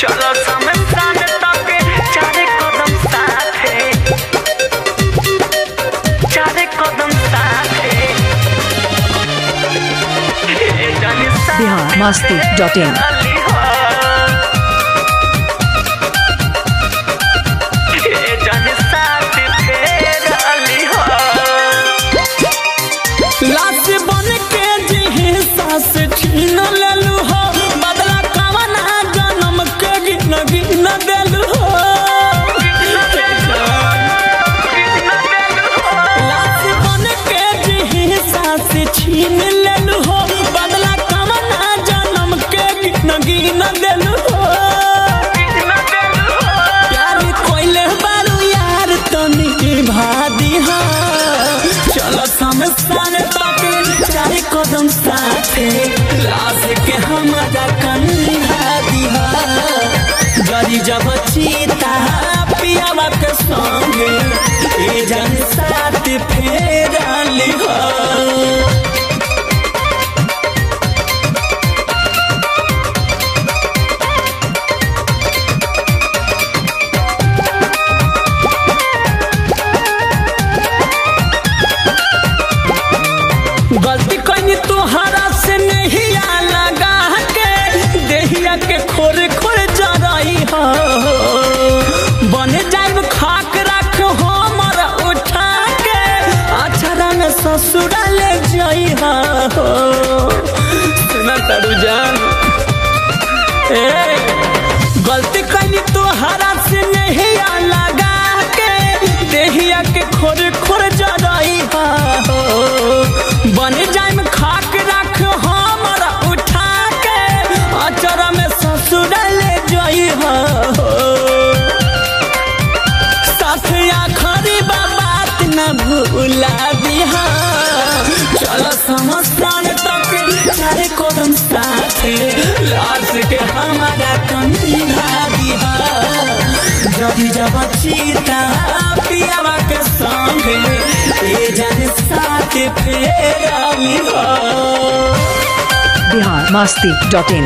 चलो समसान तक चारे कदम साथे चारे कदम साथे ए जानी साथे बिहार मस्ती डॉट इन अली हो ए जानी साथे फेर अली हो लाश बन के जिहे सास छीन लेलु हो बदला कवना जन्म के गिन गिन देलु हो लाश बन के जिहे सास छीन लेलु हो बदला कवना जन्म के गिन गिन देलु हो प्यार कोइले बारू यार तनी भादी हा चलो समसान तक चाहे कदम साथे लाश के हमारा कंधा दिहा जरी जब चीता पियावा के संगे ए जन साथ फेर लिहा गलती कनी तुहरा से नहीं लगा के देहिया के खोरे खोरे जरई हो बने जाइब खाक रख हमर उठा के अछरा में ससुरा ले जई हो सुना तारू जान ए गलती कनी तुहरा से नहीं लगा के देहिया के खोरे खोरे जरई हो बन जाइम खाक रख हमरा उठा के अचर में ससुर ले जई हो साथ आखरी बात न भूला दिहा चलो समस्तान तक चारे कदम साथे लाश के हमारा कंधा दिहा जब जब चीता पियावा के संगे ए जन साथ फेर लिहा बिहार मस्ती डॉट इन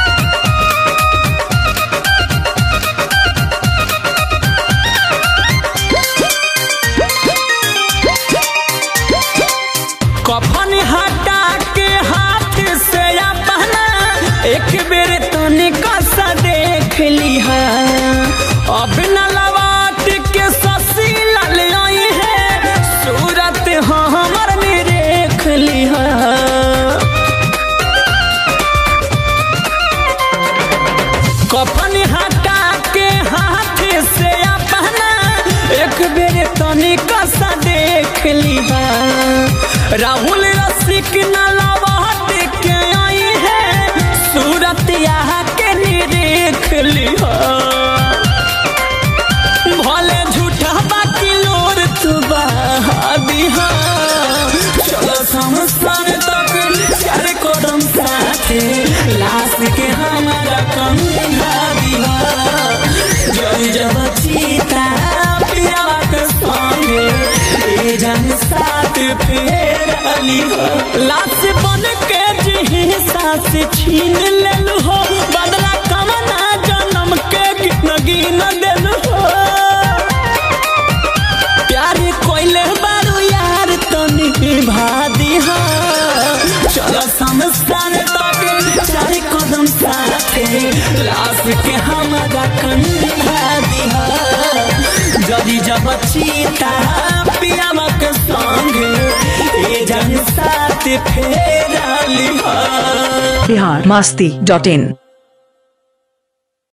कफन हटा के हाथ से अपना एक बेर तनिक सा देख लिहा अब न लवाट के ससी लल आई है सूरत हमर में देख लिहा कफन हटा के हाथ से अपना एक बेर तनिक सा देख लिहा राहुल रसिक न लवाट के आई है सूरत यहाँ के निरेख लिहा भले झूठा बाकी लोर तू बहा दिहा चलो संसार तक चार कदम साथे लाश के हमारा कंधा दिहा जब जब चीता पियावा के संगे ए जन साथ फेर लिहा लाश बन के जिही सास छीन लेलु हो बदला कमना जन्म के गिन गिन देलु हो प्यार कोइले बारू यार तनी भादी हा चलो समस्तान तक चार कदम साथे लाश के हमारा कंधा दिहा जदी जब चीता पियावा के संगे ए जन साथ फेर लिहा बिहार मस्ती डॉट इन